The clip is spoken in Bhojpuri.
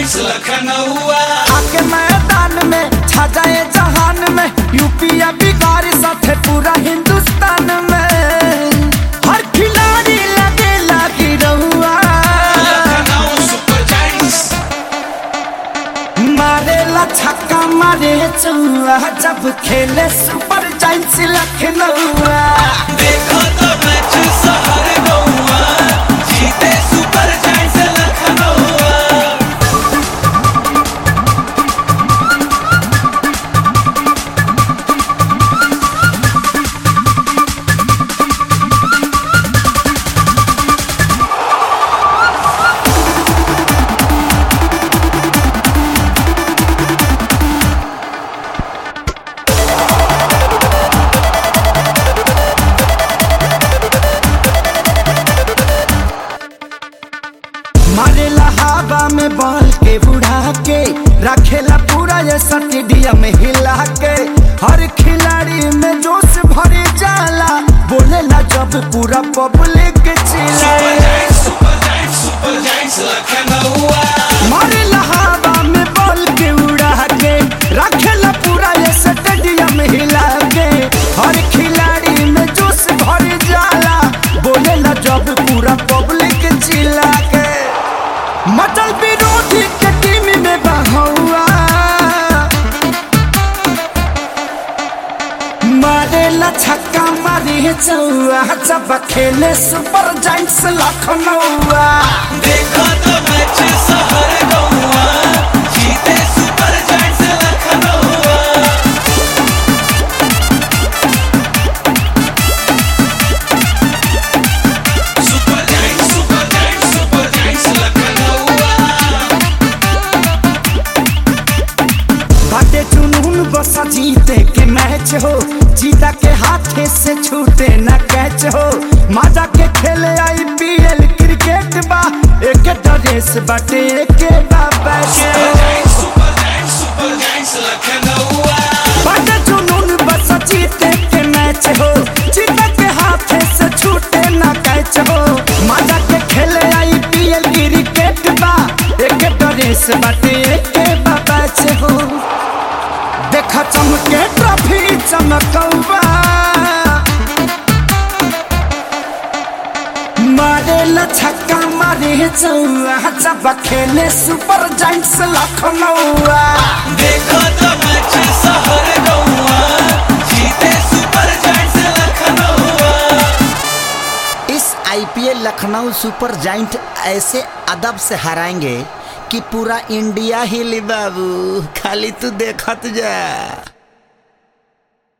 जाइंट्स लखनऊआ आके मैदान में छा जाए जहान में यूपीया बिगाड़ साथे पूरा हिंदुस्तान में हर खिलाड़ी लगे लागी रहुआ लखनऊ सुपर जाइंट्स मारे ला छक्का मारे चौआ जब खेले सुपर जाइंट्स लखनऊआ देखो तो मैच शहर गौआ जीते सुपर जाइंट्स लखनऊआ मारेला हवा में बॉल के उड़ा के रखेला पूरा ये स्टेडियम हिला के हर खिलाड़ी में जोश भरे जाला बोलेला जब पूरा पब्लिक सुपर चिल्लाए giants super giants super giants लखनऊआ मारेला हवा में बॉल के उड़ा के रखेला पूरा ये स्टेडियम हिला के हर खिलाड़ी में जोश भरे जाला बोलेला जब पूरा पब्लिक चिल्ला के मटल विरोधी के टीम में बहौआ मारे ला छक्का मारे चौआ जब खेले सुपर जाइंट्स लखनऊआ देखो तो मैच शहर गौआ जीते सुपर जाइंट्स लखनऊआ super giants super giants super giants लखनऊआ बाटे जुनून बस जीते के मैच हो जीता के हाथे से छूटे न कैच हो माजा के खेले आईपीएल क्रिकेट बा एक ड्रेस बाटे एक बा बैच सुपर हो giants super giants super giants लखनऊआ बड़े जुनून बस जीते के मैच हो जीता के हाथे से छूटे ना कैच हो मजा के खेले आईपीएल क्रिकेट बा एक ड्रेस बाटे एक बा बैच हो देखा चमके ट्रॉफी चमकौबा मारे ला छक्का मारे चौआ जब खेले सुपर जाइंट्स लखनऊआ देखो तो मैच शहर गौआ जीते सुपर जाइंट्स लखनऊआ इस आईपीएल लखनऊ सुपर जाइंट ऐसे अदब से हराएंगे कि पूरा इंडिया ही ली बाबू खाली तू देखत जा